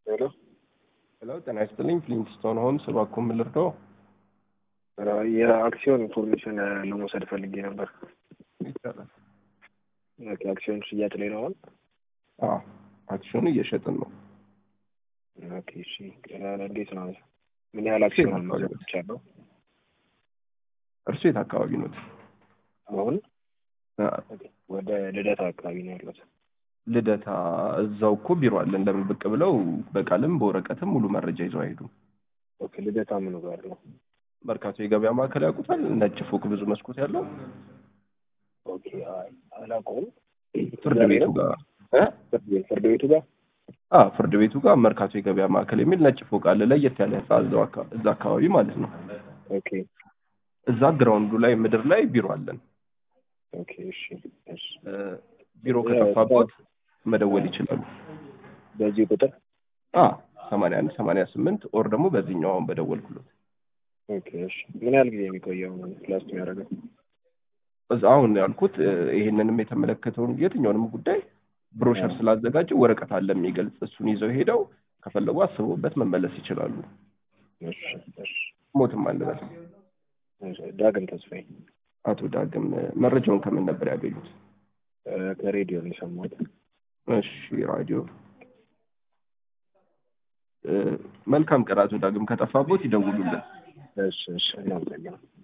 ሄሎ ሄሎ ጤና ይስጥልኝ ፍሊንትስቶን ሆምስ እባክዎ ምን ልርዳዎ? የአክሲዮን ኢንፎርሜሽን ለመውሰድ ፈልጌ ነበር። ይቻላል። ኦኬ፣ አክሲዮን ሽያጭ ላይ ነው አሁን? አዎ አክሲዮን እየሸጥን ነው። ኦኬ፣ እሺ። እንዴት ነው? ምን ያህል አክሲዮን መግዛት ይቻላል? እርሱ የት አካባቢ ኖት? አሁን አ፣ ወደ ልደታ አካባቢ ነው ያሉት። ልደታ እዛው እኮ ቢሮ አለን። ለምን ብቅ ብለው በቃልም በወረቀትም ሙሉ መረጃ ይዘው አይሄዱም? ኦኬ፣ ልደታ ምኑ ጋር ነው? መርካቶ የገበያ ማዕከል ያውቁታል? ነጭ ፎቅ ብዙ መስኮት ያለው ኦኬ፣ አይ አላውቀውም። ፍርድ ቤቱ ጋር እ? ፍርድ ቤት ፍርድ ቤቱ ጋር አ ፍርድ ቤቱ ጋር መርካቶ የገበያ ማዕከል የሚል ነጭ ፎቅ አለ። ለየት ያለ ህንጻ እዛው አካ- እዛ አካባቢ ማለት ነው። ኦኬ፣ እዛ ግራውንዱ ላይ ምድር ላይ ቢሮ አለን። ኦኬ፣ እሺ፣ እሺ። እ፣ ቢሮ ከጠፋቦት መደወል ይችላሉ። በዚህ ቁጥር አ ሰማንያ አንድ ሰማንያ ስምንት ኦር ደግሞ በዚህኛው አሁን በደወልኩለት ኦኬ፣ እሺ። ምን ያህል ጊዜ የሚቆየው ላስት የሚያደርገው? እዛ አሁን ያልኩት እ፣ ይሄንንም የተመለከተውን የትኛውንም ጉዳይ ብሮሸር ስላዘጋጀ ወረቀት አለ የሚገልጽ እሱን ይዘው ሄደው ከፈለጉ አስበውበት መመለስ ይችላሉ። እሺ፣ እሺ። ሞትም አንበል። እሺ። ዳግም ተስፋዬ አቶ ዳግም እ፣ መረጃውን ከምን ነበር ያገኙት? እ፣ ከሬዲዮ ነው የሰማሁት። እሺ ራዲዮ እ፣ መልካም ቀን አቶ ዳግም ከጠፋቦት ይደውሉልን። እሺ፣ እሺ። እናመሰግናለን።